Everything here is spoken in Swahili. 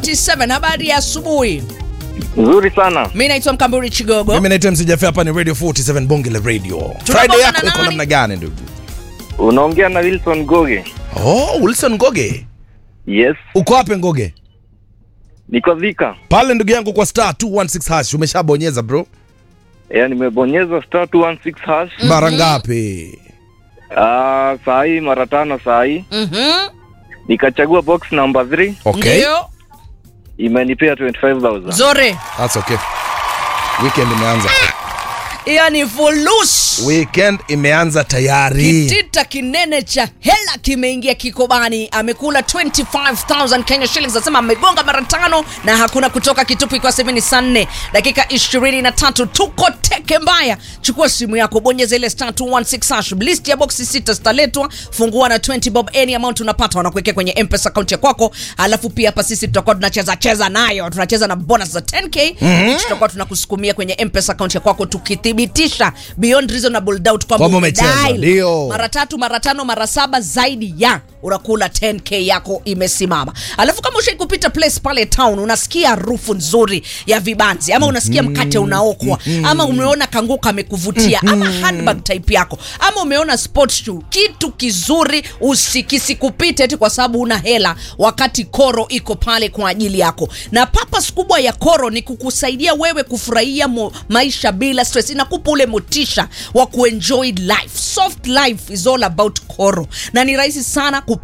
47 habari ya asubuhi Nzuri sana. mi naitwa mkamburi chigogo mimi naitwa mc Jaffe, hapa ni radio 47 bonge la radio Tunabonga friday na yako iko nani? namna gani ndugu Unaongea na Wilson Goge. oh wilson ngoge Yes, uko wapi ngoge niko Thika. pale ndugu yangu kwa star 216 hash umeshabonyeza bro Yeah, nimebonyeza star 216 hash. mara ngapi Ah, saa hii mara tano saa hii. Mhm. Nikachagua box number 3 okay ndio imenipea 25000. zore that's okay weekend imeanza hiyo ni fulus weekend imeanza tayari kitita kinene cha hela kimeingia kikobani amekula 25000 kenya shillings anasema amegonga mara tano na hakuna kutoka kitupu kwa sehemu ni saa nne dakika 23 tuko teke mbaya chukua simu yako bonyeza ile star 216 hash list ya boxi sita zitaletwa fungua na 20 bob any amount unapata wanakuwekea kwenye mpesa account ya kwako alafu pia hapa sisi tutakuwa tunacheza cheza nayo tunacheza na bonus za 10k mm-hmm. tutakuwa tunakusukumia kwenye mpesa account ya kwako tukithibitisha beyond reasonable doubt kwamba Kwamba umecheza, umedial. ndio. mara tatu mara tano mara saba zaidi ya unakula 10k yako imesimama alafu kama ushai kupita place pale town unasikia harufu nzuri ya vibanzi ama unasikia mkate unaokwa ama umeona kanguo kamekuvutia ama handbag type yako ama umeona sports shoe kitu kizuri usikisikupite eti kwa sababu una hela wakati koro iko pale kwa ajili yako na papas kubwa ya koro ni kukusaidia wewe kufurahia mo, maisha bila stress inakupa ule motisha wa kuenjoy life soft life is all about koro na ni rahisi sana